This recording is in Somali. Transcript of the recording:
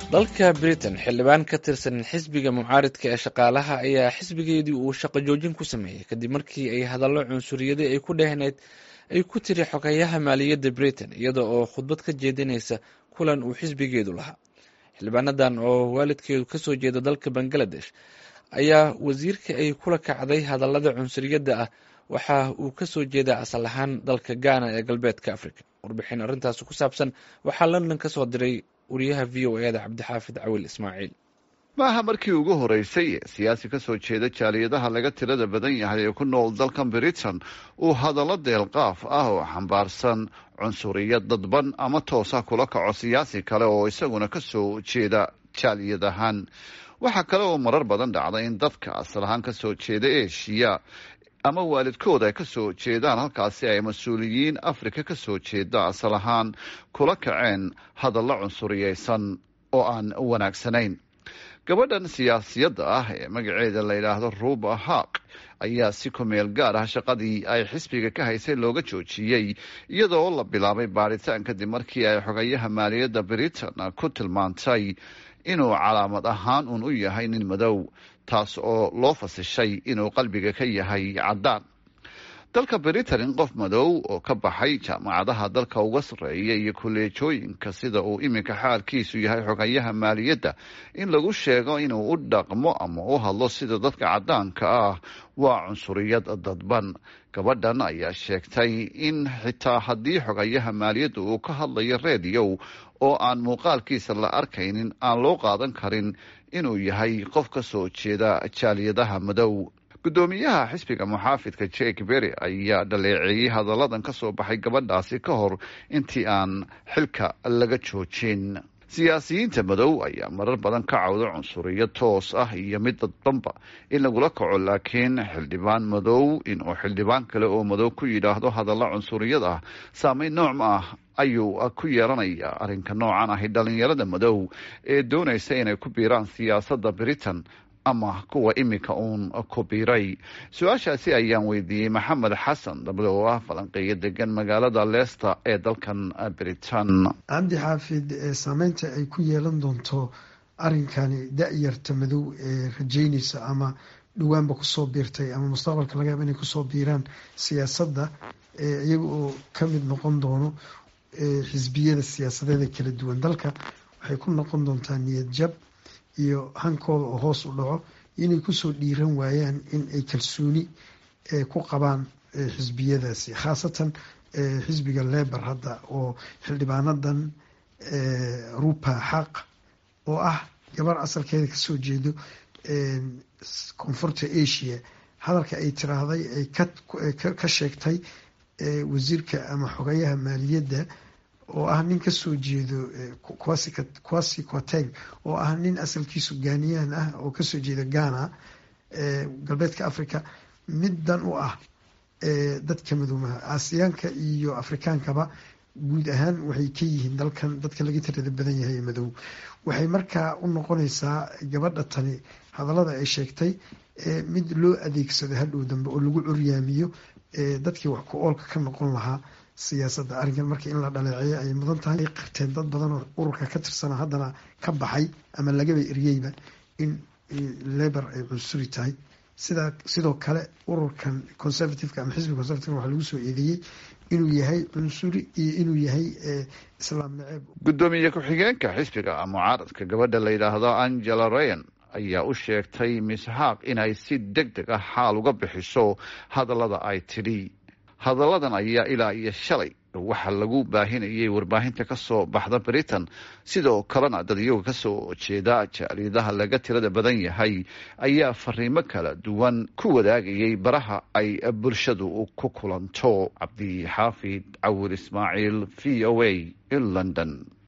dalka britain xildhibaan ka tirsan xisbiga mucaaridka ee shaqaalaha ayaa xisbigeedii uu shaqo joojin ku sameeyey kadib markii ay hadallo cunsuriyadii ay ku dhehneyd ay ku tiri xogeyaha maaliyadda britain iyada oo khudbad ka jeedinaysa kulan uu xisbigeedu lahaa xildhibaanadan oo waalidkeedu kasoo jeeda dalka bangaladesh ayaa wasiirka ay kula kacday hadallada cunsuriyadda ah waxa uu kasoo jeedaa asal ahaan dalka ghana ee galbeedka africa warbixin arrintaas ku saabsan waxaa london kasoo diray wariyaha v o eda cabdixaafid cawil ismaaciil maaha markii ugu horeysay ee siyaasi kasoo jeeda jaaliyadaha laga tirada badan yahay ee ku nool dalkan britain uu hadallo deelqaaf ah oo xambaarsan cunsuriyad dadban ama toosa kula kaco siyaasi kale oo isaguna kasoo jeeda jaaliyadahan waxaa kale oo marar badan dhacda in dadka asal ahaan kasoo jeeda eshiya ama waalidkooda ay kasoo jeedaan halkaasi ay mas-uuliyiin afrika kasoo jeeda asal ahaan kula kaceen hadallo cunsuriyeysan oo aan wanaagsanayn gabadhan siyaasiyadda ah ee magaceeda la yidhaahdo ruba haq ayaa si kumeel gaar ah shaqadii ay xisbiga ka haysay looga joojiyey iyadoo la bilaabay baaritaan kadib markii ay xogayaha maaliyadda britain ku tilmaantay inuu calaamad ahaan uun u yahay nin madow taas oo loo fasishay inuu qalbiga ka yahay caddaan dalka britain in qof madow oo ka baxay jaamacadaha dalka uga sarreeya iyo kolleejooyinka sida uu iminka xaalkiisu yahay xogayaha maaliyadda in lagu sheego inuu u dhaqmo ama u hadlo sida dadka caddaanka ah waa cunsuriyad dadban gabadhan ayaa sheegtay in xitaa haddii xogayaha maaliyadda uu ka hadlayo reediyow oo aan muuqaalkiisa la arkaynin aan loo qaadan karin inuu yahay qof ka soo jeeda jaaliyadaha madow guddoomiyaha xisbiga muxaafidka jake berry ayaa dhaleeceeyey hadalladan ka soo baxay gabadhaasi ka hor intii aan xilka laga joojin siyaasiyiinta madow ayaa marar badan ka cawda cunsuriyo toos ah iyo mid dadbanba in lagula kaco laakiin xildhibaan madow inuu xildhibaan kale oo madow ku yidhaahdo hadalla cunsuriyad ah saameyn noocma ah ayuu ku yeelanaya arrinka noocan ahi dhalinyarada madow ee doonaysa inay ku biiraan siyaasadda britain ama kuwa iminka uun ku biiray su-aashaasi ayaan weydiiyey maxamed xasan dabada oo ah falanqeeyo degan magaalada leicester ee dalkan britain cabdi xaafid saameynta ay ku yeelan doonto arrinkani da-yarta madow ee rajeynaysa ama dhawaanba kusoo biirtay ama mustaqbalka laga yaaba inay kusoo biiraan siyaasadda iyaga oo ka mid noqon doono xisbiyada siyaasadeeda kala duwan dalka waxay ku noqon doontaa niyad jab iyo hankooda oo hoos u dhaco inay kusoo dhiiran waayaan in ay kalsooni ku qabaan xisbiyadaasi khaasatan xisbiga lebor hadda oo xildhibaanadan rupa xaq oo ah gabar asalkeeda kasoo jeedo koonfurta asia hadalka ay tiraahday ay ka sheegtay wasiirka ama xogayaha maaliyadda oo ah nin kasoo jeedo quasi quateg oo ah nin asalkiisu gaaniyaan ah oo kasoo jeeda ghana galbeedka africa middan u ah dadka madoomaha aasiyaanka iyo afrikaankaba guud ahaan waxay ka yihiin dalkan dadka laga tirada badan yahay madow waxay markaa u noqonaysaa gabadha tani hadallada ay sheegtay mid loo adeegsado hadhow dambe oo lagu curyaamiyo dadkii wax ku oolka ka noqon lahaa siyaasadda arrinkan marka in la dhaleeceeyo ayay mudan tahay ay qirteen dad badan oo ururka ka tirsana haddana ka baxay ama lagaba eryeyba in lebor ay cunsuri tahay sidaa sidoo kale ururkan conservativeka ama xisbiga conservativeka waxaa lagu soo eedeeyey inuu yahay cunsuri iyo inuu yahay islaam naceeb guddoomiye ku-xigeenka xisbiga mucaaradka gabadha la yidhaahdo angela rayan ayaa u sheegtay miss haaq inay si deg deg ah xaal uga bixiso hadallada ay tidhi hadalladan ayaa ilaa iyo shalay waxaa lagu baahinayay warbaahinta kasoo baxda britain sidoo kalena dad iyaga kasoo jeeda jaaliyadaha laga tirada badan yahay ayaa fariimo kala duwan ku wadaagayay baraha ay bulshadu ku kulanto cabdixaafid cawil ismaaciil v o a in london